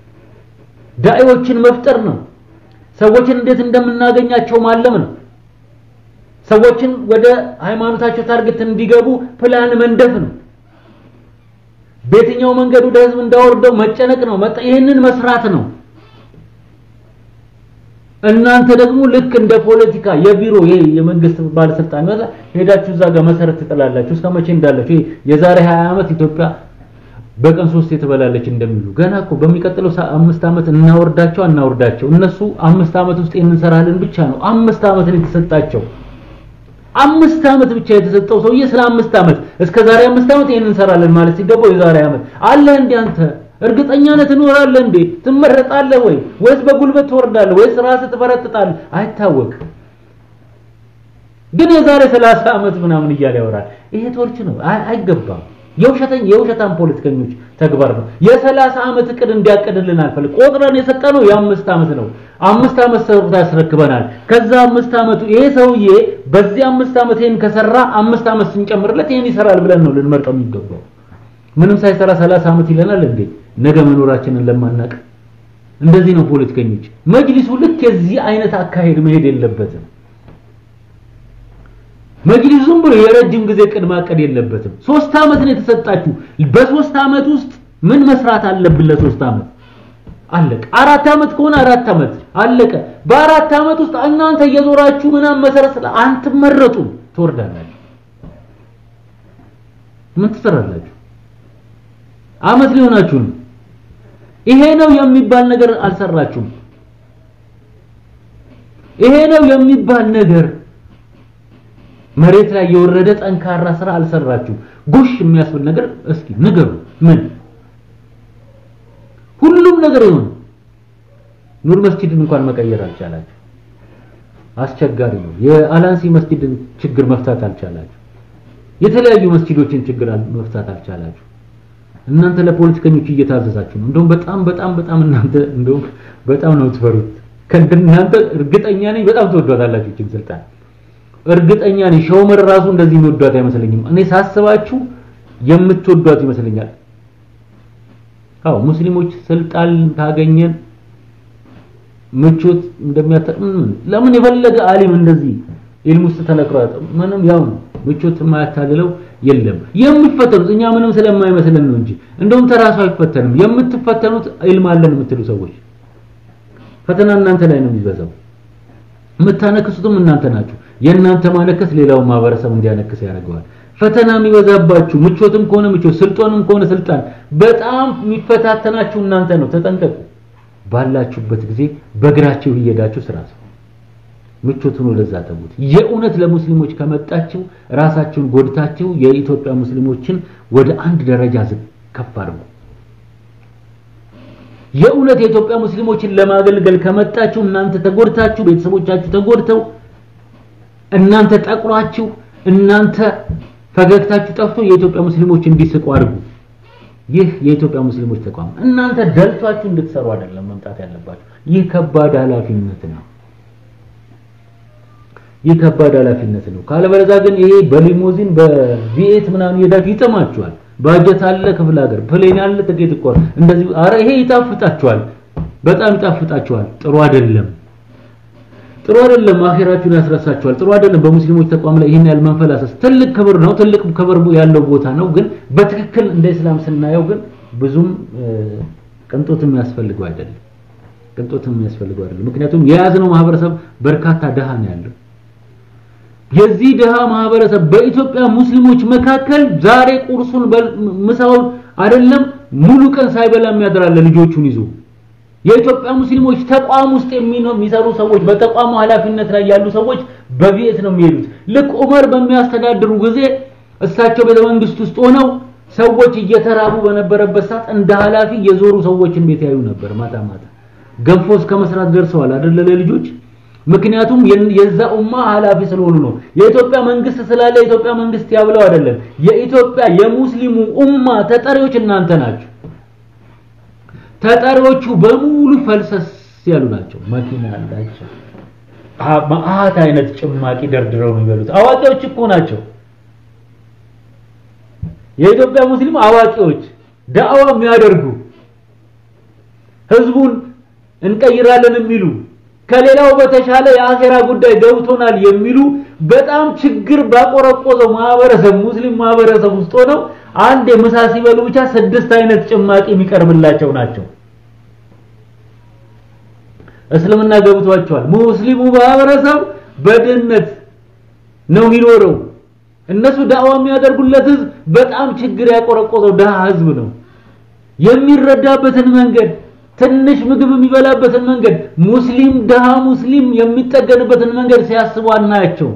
ዳዒዎችን መፍጠር ነው። ሰዎችን እንዴት እንደምናገኛቸው ማለም ነው። ሰዎችን ወደ ሃይማኖታቸው ታርጌት እንዲገቡ ፕላን መንደፍ ነው። በየትኛው መንገድ ወደ ህዝብ እንዳወርደው መጨነቅ ነው። ይህንን መስራት ነው። እናንተ ደግሞ ልክ እንደ ፖለቲካ የቢሮ ይሄ የመንግስት ባለስልጣን ሄዳችሁ እዛ ጋር መሰረት ትጥላላችሁ። እስከ መቼ እንዳላችሁ ይሄ የዛሬ 20 ዓመት ኢትዮጵያ በቀን ሶስት ትበላለች እንደሚሉ ገና እኮ በሚቀጥለው አምስት ዓመት እናወርዳቸው አናወርዳቸው። እነሱ አምስት ዓመት ውስጥ እንሰራለን ብቻ ነው አምስት ዓመት ነው የተሰጣቸው። አምስት ዓመት ብቻ የተሰጠው ሰውዬ ስለ አምስት ዓመት እስከ ዛሬ አምስት ዓመት ይሄን እንሰራለን ማለት ሲገባው የዛሬ ዓመት አለ እንዴ? አንተ እርግጠኛ ነህ ትኖራለህ እንዴ? ትመረጣለህ ወይ ወይስ በጉልበት ትወርዳለህ ወይስ ራስህ ትፈረጥጣለህ? አይታወቅ። ግን የዛሬ 30 ዓመት ምናምን እያለ ያወራል። ይሄ ቶርች ነው፣ አይገባም። የውሸተኝ የውሸታም ፖለቲከኞች ተግባር ነው። የሰላሳ ዓመት እቅድ እንዲያቅድልን አልፈልግ ቆጥረን የሰጠነው የአምስት ዓመት ነው። አምስት ዓመት ሰርቶ ያስረክበናል። ከዛ አምስት ዓመቱ ይሄ ሰውዬ በዚህ አምስት ዓመት ይሄን ከሰራ አምስት ዓመት ስንጨምርለት ይሄን ይሰራል ብለን ነው ልንመርጠው የሚገባው። ምንም ሳይሰራ ሰላሳ ዓመት ይለናል እንዴ? ነገ መኖራችንን ለማናቅ እንደዚህ ነው ፖለቲከኞች። መጅሊሱ ልክ የዚህ አይነት አካሄድ መሄድ የለበትም። መጅሊሱ ዝም ብሎ የረጅም ጊዜ ቅድ ማቀድ የለበትም። ሶስት ዓመት ነው የተሰጣችሁ። በሶስት ዓመት ውስጥ ምን መስራት አለብን? ለሶስት ዓመት አለቀ። አራት ዓመት ከሆነ አራት ዓመት አለቀ። በአራት ዓመት ውስጥ እናንተ እየዞራችሁ ምናምን መሰረት ስለ አንትመረጡም፣ ትወርዳላችሁ። ምን ትሰራላችሁ? ዓመት ሊሆናችሁ ነው። ይሄ ነው የሚባል ነገር አልሰራችሁም። ይሄ ነው የሚባል ነገር መሬት ላይ የወረደ ጠንካራ ስራ አልሰራችሁ። ጉሽ የሚያስብል ነገር እስኪ ንገሩ። ምን ሁሉም ሁሉም ነገር ይሁን ኑር መስጂድን እንኳን መቀየር አልቻላችሁ። አስቸጋሪ ነው። የአላንሲ መስጂድን ችግር መፍታት አልቻላችሁ። የተለያዩ መስጂዶችን ችግር መፍታት አልቻላችሁ። እናንተ ለፖለቲከኞች እየታዘዛችሁ ነው። እንደውም በጣም በጣም በጣም እናንተ እንደውም በጣም ነው የምትፈሩት። ከእናንተ እርግጠኛ ነኝ በጣም ትወዷታላችሁ ይህችን ስልጣን። እርግጠኛ ነኝ ሸውመር ራሱ እንደዚህ የሚወዷት አይመስለኝም። እኔ ሳስባችሁ የምትወዷት ይመስለኛል። አዎ ሙስሊሞች ስልጣን ካገኘን ምቾት እንደሚያጠቅም ለምን የፈለገ አሊም እንደዚህ ኢልም ውስጥ ተነክሯት ምንም ያው ነው ምቾት የማያታልለው የለም። የምትፈተኑት እኛ ምንም ስለማይመስለን ነው እንጂ እንደውም ተራሱ አይፈተንም። የምትፈተኑት ኢልም አለን የምትሉ ሰዎች ፈተና እናንተ ላይ ነው የሚበዛው። የምታነክሱትም እናንተ ናችሁ። የእናንተ ማነከስ ሌላው ማህበረሰብ እንዲያነክስ ያደርገዋል። ፈተና የሚበዛባችሁ ምቾትም ከሆነ ምቾት፣ ስልጣንም ከሆነ ስልጣን በጣም የሚፈታተናችሁ እናንተ ነው። ተጠንቀቁ። ባላችሁበት ጊዜ በእግራችሁ እየሄዳችሁ ስራ ስሩ። ምቾቱን ወደዛ ተዉት። የእውነት ለሙስሊሞች ከመጣችሁ ራሳችሁን ጎድታችሁ የኢትዮጵያ ሙስሊሞችን ወደ አንድ ደረጃ ዝቅ ከፍ አድርጉ። የእውነት የኢትዮጵያ ሙስሊሞችን ለማገልገል ከመጣችሁ እናንተ ተጎድታችሁ፣ ቤተሰቦቻችሁ ተጎድተው፣ እናንተ ጠቁራችሁ፣ እናንተ ፈገግታችሁ ጠፍቶ የኢትዮጵያ ሙስሊሞች እንዲስቁ አድርጉ። ይህ የኢትዮጵያ ሙስሊሞች ተቋም እናንተ ደልቷችሁ እንድትሰሩ አይደለም መምጣት ያለባችሁ። ይህ ከባድ ኃላፊነት ነው። ይህ ከባድ ኃላፊነት ነው። ካለበለዚያ ግን ይሄ በሊሞዚን በቪኤት ምናምን ሄዳችሁ ይጥማችኋል። ባጀት አለ፣ ክፍለ ሀገር ፕሌን አለ፣ ትኬት እኮ እንደዚህ። አረ ይሄ ይጣፍጣችኋል፣ በጣም ይጣፍጣችኋል። ጥሩ አይደለም፣ ጥሩ አይደለም። አኺራችሁን ያስረሳችኋል። ጥሩ አይደለም። በሙስሊሞች ተቋም ላይ ይህን ያህል መንፈላሰስ ትልቅ ክብር ነው፣ ትልቅ ክብር ያለው ቦታ ነው። ግን በትክክል እንደ እስላም ስናየው ግን ብዙም ቅንጦት የሚያስፈልገው አይደለም። ቅንጦት የሚያስፈልገው አይደለም። ምክንያቱም የያዝነው ማህበረሰብ በርካታ ድሃ ነው ያለው። የዚህ ድሃ ማህበረሰብ በኢትዮጵያ ሙስሊሞች መካከል ዛሬ ቁርሱን ምሳውን አይደለም ሙሉ ቀን ሳይበላ የሚያድራለ ልጆቹን ይዞ የኢትዮጵያ ሙስሊሞች ተቋም ውስጥ የሚሰሩ ሰዎች በተቋሙ ኃላፊነት ላይ ያሉ ሰዎች በቤት ነው የሚሄዱት። ልክ ዑመር በሚያስተዳድሩ ጊዜ እሳቸው ቤተ መንግስት ውስጥ ሆነው ሰዎች እየተራቡ በነበረበት ሰዓት እንደ ኃላፊ የዞሩ ሰዎችን ቤት ያዩ ነበር። ማታ ማታ ገንፎ እስከ መስራት ደርሰዋል አይደለ ለልጆች ምክንያቱም የዛ ኡማ ኃላፊ ስለሆኑ ነው። የኢትዮጵያ መንግስት ስላለ የኢትዮጵያ መንግስት ያብለው አይደለም። የኢትዮጵያ የሙስሊሙ ኡማ ተጠሪዎች እናንተ ናችሁ። ተጠሪዎቹ በሙሉ ፈልሰስ ያሉ ናቸው። መኪና አላቸው። መዓት አይነት ጭማቂ ደርድረው ነው የሚበሉት። አዋቂዎች እኮ ናቸው። የኢትዮጵያ ሙስሊም አዋቂዎች ዳዕዋ የሚያደርጉ ህዝቡን እንቀይራለን የሚሉ ከሌላው በተሻለ የአኼራ ጉዳይ ገብቶናል የሚሉ በጣም ችግር ባቆረቆዘው ማህበረሰብ ሙስሊም ማህበረሰብ ውስጥ ሆነው አንድ የምሳ ሲበሉ ብቻ ስድስት አይነት ጭማቂ የሚቀርብላቸው ናቸው። እስልምና ገብቷቸዋል። ሙስሊሙ ማህበረሰብ በድህነት ነው የሚኖረው። እነሱ ዳዕዋ የሚያደርጉለት ህዝብ በጣም ችግር ያቆረቆዘው ድሃ ህዝብ ነው። የሚረዳበትን መንገድ ትንሽ ምግብ የሚበላበትን መንገድ ሙስሊም ድሃ ሙስሊም የሚጠገንበትን መንገድ ሲያስቡ አናያቸው።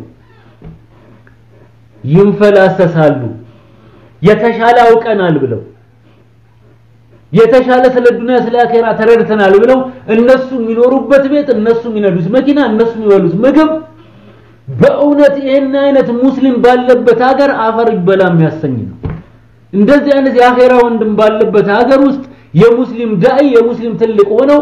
ይንፈላሰሳሉ። የተሻለ አውቀናል ብለው የተሻለ ስለ ዱንያ ስለ አኼራ ተረድተናል ብለው እነሱ የሚኖሩበት ቤት፣ እነሱ የሚነዱት መኪና፣ እነሱ የሚበሉት ምግብ በእውነት ይህን አይነት ሙስሊም ባለበት ሀገር አፈር ይበላ የሚያሰኝ ነው። እንደዚህ አይነት የአኼራ ወንድም ባለበት ሀገር ውስጥ የሙስሊም ዳኢ የሙስሊም ትልቅ ሆነው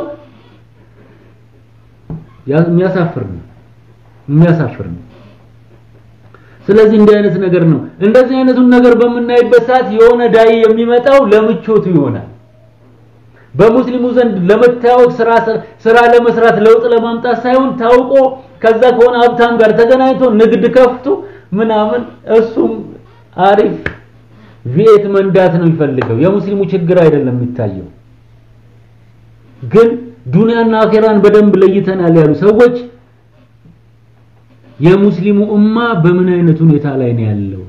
የሚያሳፍር ነው የሚያሳፍር ነው። ስለዚህ እንዲህ አይነት ነገር ነው። እንደዚህ አይነቱን ነገር በምናይበት ሰዓት የሆነ ዳኢ የሚመጣው ለምቾቱ ይሆናል። በሙስሊሙ ዘንድ ለመታወቅ ስራ ስራ ለመስራት ለውጥ ለማምጣት ሳይሆን ታውቆ ከዛ ከሆነ ሀብታም ጋር ተገናኝቶ ንግድ ከፍቶ ምናምን እሱም አሪፍ ቪኤት መንዳት ነው የሚፈልገው። የሙስሊሙ ችግር አይደለም የሚታየው። ግን ዱንያና አኼራን በደንብ ለይተናል ያሉ ሰዎች የሙስሊሙ ኡማ በምን አይነት ሁኔታ ላይ ነው ያለው?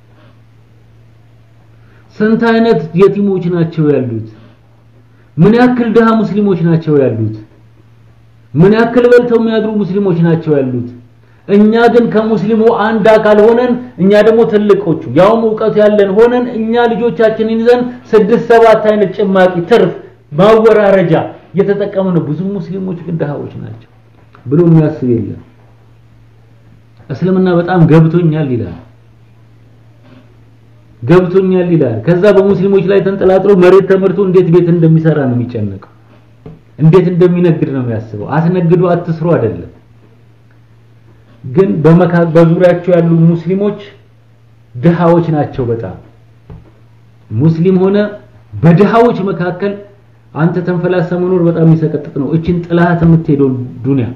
ስንት አይነት የቲሞች ናቸው ያሉት? ምን ያክል ድሃ ሙስሊሞች ናቸው ያሉት? ምን ያክል በልተው የሚያድሩ ሙስሊሞች ናቸው ያሉት? እኛ ግን ከሙስሊሙ አንድ አካል ሆነን እኛ ደግሞ ትልቆቹ ያውም እውቀቱ ያለን ሆነን እኛ ልጆቻችንን ይዘን ስድስት ሰባት አይነት ጭማቂ ትርፍ ማወራረጃ እየተጠቀሙ ነው። ብዙ ሙስሊሞች ግን ድሃዎች ናቸው ብሎ የሚያስብ የለም። እስልምና በጣም ገብቶኛል ይላል ገብቶኛል ይላል። ከዛ በሙስሊሞች ላይ ተንጠላጥሎ መሬት ተመርቶ እንዴት ቤት እንደሚሰራ ነው የሚጨነቀው። እንዴት እንደሚነግድ ነው የሚያስበው። አትነግዱ አትስሩ አይደለም። ግን በመካ በዙሪያቸው ያሉ ሙስሊሞች ድሃዎች ናቸው በጣም ሙስሊም ሆነ በድሃዎች መካከል አንተ ተንፈላሰ መኖር በጣም የሚሰቀጥጥ ነው። እችን ጥላት የምትሄደው ዱንያ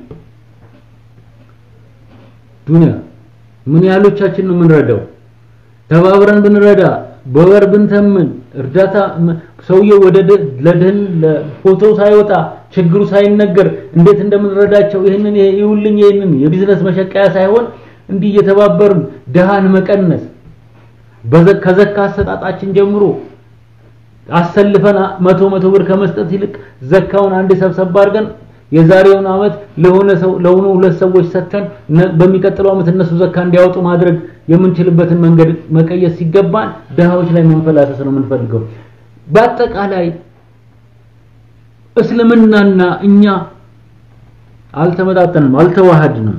ዱንያ ምን ያህሎቻችን ነው የምንረዳው? ተባብረን ብንረዳ በወር ብንተምን እርዳታ ሰውየው ወደ ለድህን ለፎቶ ሳይወጣ ችግሩ ሳይነገር እንዴት እንደምንረዳቸው ይህንን ይውልኝ ይህንን የቢዝነስ መሸቀያ ሳይሆን እንዲህ እየተባበርን ድሃን መቀነስ ከዘካ አሰጣጣችን ጀምሮ አሰልፈን መቶ መቶ ብር ከመስጠት ይልቅ ዘካውን አንድ ሰብሰብ አድርገን የዛሬውን አመት ለሆነ ሰው ለሆኑ ሁለት ሰዎች ሰጥተን በሚቀጥለው አመት እነሱ ዘካ እንዲያወጡ ማድረግ የምንችልበትን መንገድ መቀየስ ሲገባን ድሃዎች ላይ መንፈላሰስ ነው የምንፈልገው። በአጠቃላይ እስልምናና እኛ አልተመጣጠንም፣ አልተዋሃድንም።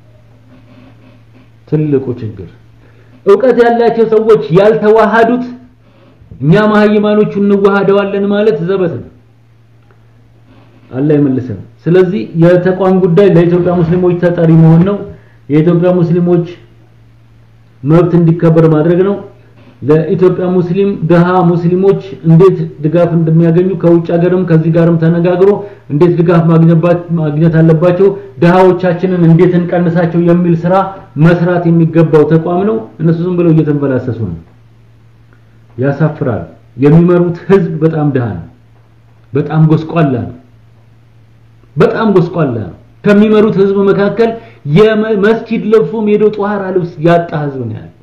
ትልቁ ችግር እውቀት ያላቸው ሰዎች ያልተዋሃዱት እኛ መሀይማኖቹ እንዋሃደዋለን ማለት ዘበት ነው። አላህ ይመልሰን። ስለዚህ የተቋም ጉዳይ ለኢትዮጵያ ሙስሊሞች ተጠሪ መሆን ነው። የኢትዮጵያ ሙስሊሞች መብት እንዲከበር ማድረግ ነው። ለኢትዮጵያ ሙስሊም ድሃ ሙስሊሞች እንዴት ድጋፍ እንደሚያገኙ ከውጭ ሀገርም ከዚህ ጋርም ተነጋግሮ እንዴት ድጋፍ ማግኘት አለባቸው፣ ድሃዎቻችንን እንዴት እንቀንሳቸው የሚል ስራ መስራት የሚገባው ተቋም ነው። እነሱ ዝም ብለው እየተንፈላሰሱ ነው። ያሳፍራል። የሚመሩት ህዝብ በጣም ድሃ ነው። በጣም ጎስቋላ ነው። በጣም ጎስቋላ ነው። ከሚመሩት ህዝብ መካከል የመስጂድ ለብሶ ሜዶ ጧሃራ ልብስ ያጣ ህዝብ ነው ያለው።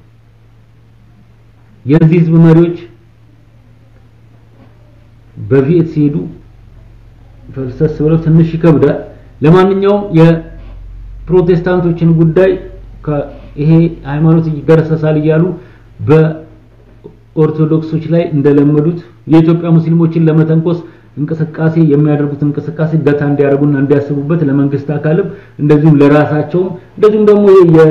የዚህ ህዝብ መሪዎች በቪኤት ሲሄዱ ፈልሰስ ብለው ትንሽ ይከብዳል። ለማንኛውም የፕሮቴስታንቶችን ጉዳይ ይሄ ሃይማኖት ይገረሰሳል እያሉ በኦርቶዶክሶች ላይ እንደለመዱት የኢትዮጵያ ሙስሊሞችን ለመተንኮስ እንቅስቃሴ የሚያደርጉት እንቅስቃሴ ገታ እንዲያደርጉና እንዲያስቡበት ለመንግስት አካልም እንደዚሁም ለራሳቸውም እንደዚሁም ደግሞ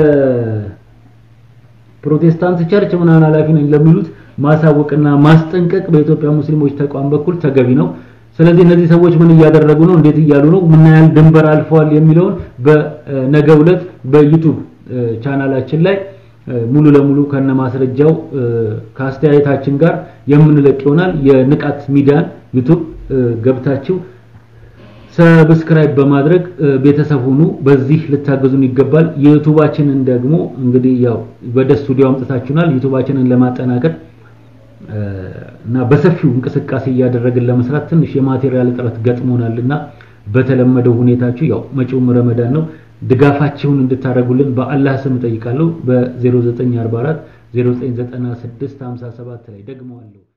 የፕሮቴስታንት ቸርች ምናምን ኃላፊ ነኝ ለሚሉት ማሳወቅና ማስጠንቀቅ በኢትዮጵያ ሙስሊሞች ተቋም በኩል ተገቢ ነው። ስለዚህ እነዚህ ሰዎች ምን እያደረጉ ነው፣ እንዴት እያሉ ነው፣ ምን ያህል ድንበር አልፈዋል የሚለውን በነገው ዕለት በዩቲዩብ ቻናላችን ላይ ሙሉ ለሙሉ ከነ ማስረጃው ከአስተያየታችን ጋር የምንለቅ ይሆናል። የንቃት ሚዲያን ዩቲዩብ ገብታችሁ ሰብስክራይብ በማድረግ ቤተሰብ ሁኑ። በዚህ ልታገዙን ይገባል። የዩቲዩባችንን ደግሞ እንግዲህ ያው ወደ ስቱዲዮ አምጥታችሁናል። ዩቲዩባችንን ለማጠናከር እና በሰፊው እንቅስቃሴ እያደረግን ለመስራት ትንሽ የማቴሪያል እጥረት ገጥሞናልና በተለመደው ሁኔታችሁ ያው መጪውም ረመዳን ነው ድጋፋችሁን እንድታደርጉልን በአላህ ስም ጠይቃለሁ። በ0944 0996 57 ላይ ደግመዋለሁ።